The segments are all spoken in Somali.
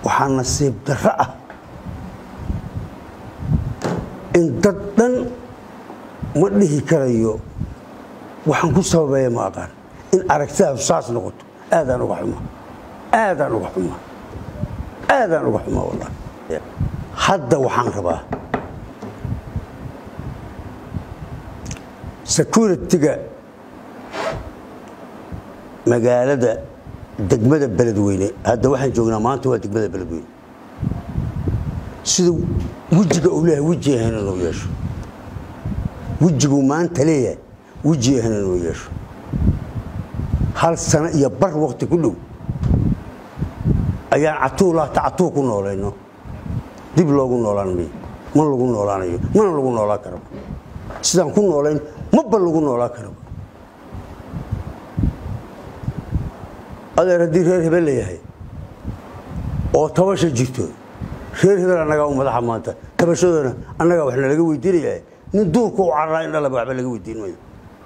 waxaa nasiib darro ah in dad dhan ma dhihi karayo waxaan ku sababeeya ma aqaan in aragtidaadu saas noqoto aadaan uga xuma aadaan uga xuma aadaan uga xuma wallah hadda waxaan rabaa security-ga magaalada degmada beledweyne hadda waxaan joognaa maanta waa degmada beledweyne sida wejiga uu leeyahay weji ahayna noo yeesho wejiguu maanta leeyahay weji ahayna noo yeesho hal sano iyo bar wakti ku dhow ayaan catuu laata catuu ku noolayno dib loogu noolaan mayo ma lagu noolaanayo mana lagu noolaan karaba sidaan ku noolayn maba lagu noolaan karaba adeer haddii reer hebel layahay oo tabasha jirto reer hebel annagaa u madaxa maanta tabashadoona annagaa wax nalaga weydiinaya nin duurku u cararaa in dhalaba waxba laga weydiin mayo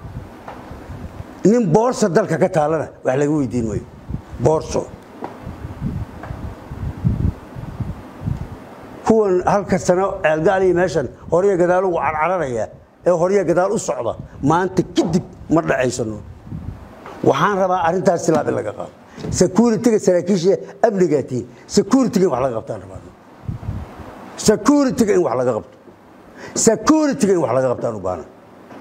nin boorsa dalka ka taalana wax laga weydiin mayo boorso kuwan halka sano ceelgaaliya meeshan horya gadaal ugu carcararaya ee horya gadaal u socda maanta kadib ma dhacaysano waxaan rabaa arrintaas silaab in laga qaado security-ga saraakiisha amnigaatiin security-ga in wax laga qabtaan rabaa security-ga in wax laga qabto security-ga in wax laga qabtaan u baana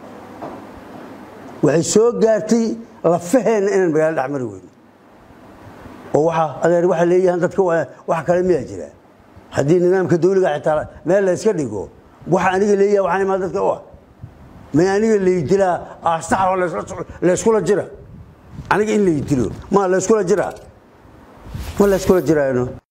waxay soo gaartay lafaheenna inaan magaalo dhexmari weyno oo waxaa adeer waxay leeyahaan dadka wax kale miyaa jira haddii nidaamka dawliga xitaa meel la yska dhigo waxa aniga leeyaha waxaan imaa dadka u ah may aniga laydilaa aastaxoo layskula jira aniga in laydilo ma layskula jiraa ma layskula jiraano